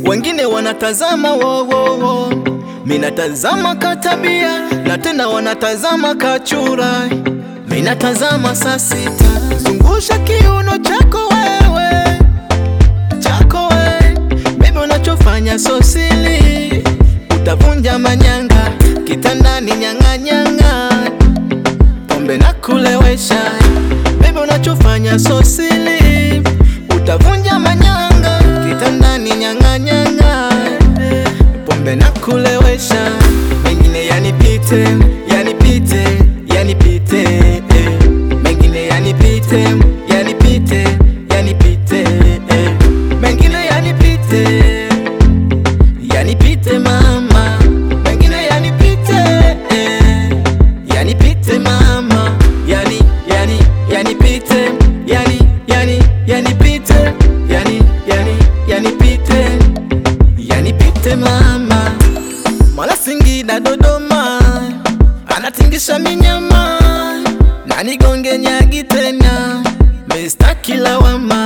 wengine wanatazama wowowo, minatazama katabia na tena wanatazama kachura, minatazama saa sita. Zungusha kiuno chako wewe, chako we, baby, unachofanya so sili, utavunja manyanga kitandani, nyang'anyang'a pombe na kulewesha, baby, unachofanya so sili, utavunja manyanga kitandani, nyang'anyang'a pombe na kulewesha, mengine yanipite, yanipite, yanipite, eh. mengine yanipite, yanipite, yanipite, eh. mengine yanipite, yanipite mama, mengine yanipite, eh. yanipite mama, yani, yani, yanipite, yani, yani, yanipite, yani, yani, yanipite, yanipite mama. Mwana Singida Dodoma, anatingisha minyama na nigonge nyagi tena, Mr. Kilawama